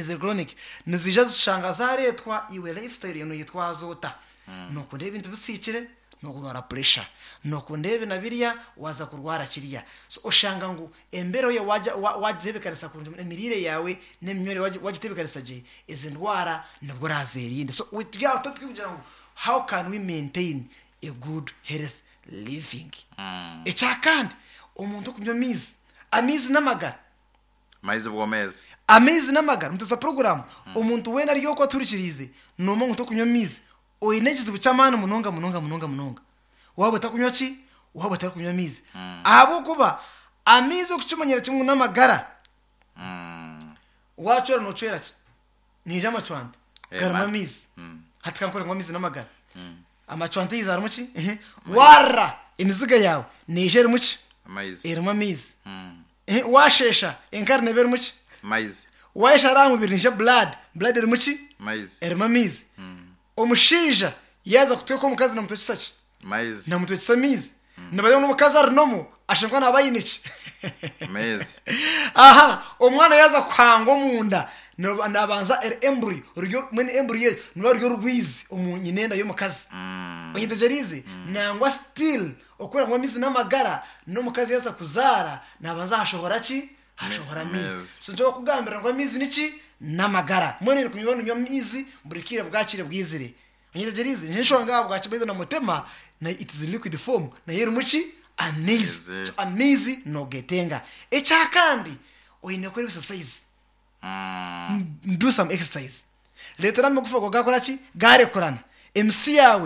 ize goronike ntizije zishanga zaretwa iwe lifestyle ibintu yitwa azota nuko ndebe inzu bisikire ni ukurwara puresha nuko ndebe na biriya waza kurwara kiriya so ushanga ngo embereho ye wajya wagizebekarisa ku mirire yawe n'imyore wajya utebekarisa je izi ndwara nibwo urazera iyindi so witwa kugira ngo how can we maintain a good health living icya kandi umuntu kunywa amizi amizi n'amagara mayizi ubwo meza amezi n'amagara muteza porogaramu umuntu wenda ariyo ko aturikirize ni umuntu utakunywa amizi uyinegize ubucamani umununga mununga mununga mununga waba utakunywa ki waba utakunywa amizi ahabo kuba amizi yo kukimenyera kimwe n'amagara wacura ntucura ki ni ijambo cwante Eh, garama ma- amizi Mm. hatakakora ngo amizi n'amagara amacwante yizara muki wara imiziga yawe ni ijeri muki mayizi irimo amizi Mm. Eh, washesha inkarne beri muki mayizi wahisha ari mu bintu nje buradi buradi iri muki mayizi irimo amizi umushinja yaza kutwe ko mukazi na mutoki saki mayizi na mutoki samizi nabayeho n'umukazi arinomo ashinjwa nabayiniki mezi aha umwana yaza kwangwa mu nda naba- nabanza eri emburi uryo mwene emburi ye nuba ryo rwizi umunyinenda y'umukazi uyidegerize nangwa sitili ukorera ngo amizi n'amagara n'umukazi yaza kuzara nabanza hashobora ki hashobora amizi Mezi. so nshobora kugambira ngo amizi niki n'amagara mwene ni kunywa nywa amizi burikire bwakire bwizire uyidegerize nishobora ngaho bwakibeza na mutema na it is liquid form na yeri muki amizi Amizi. So amizi nogetenga icya kandi uyine kuri exercise do some exercise leta namwe kuvuga gakora ki garekurana mc yawe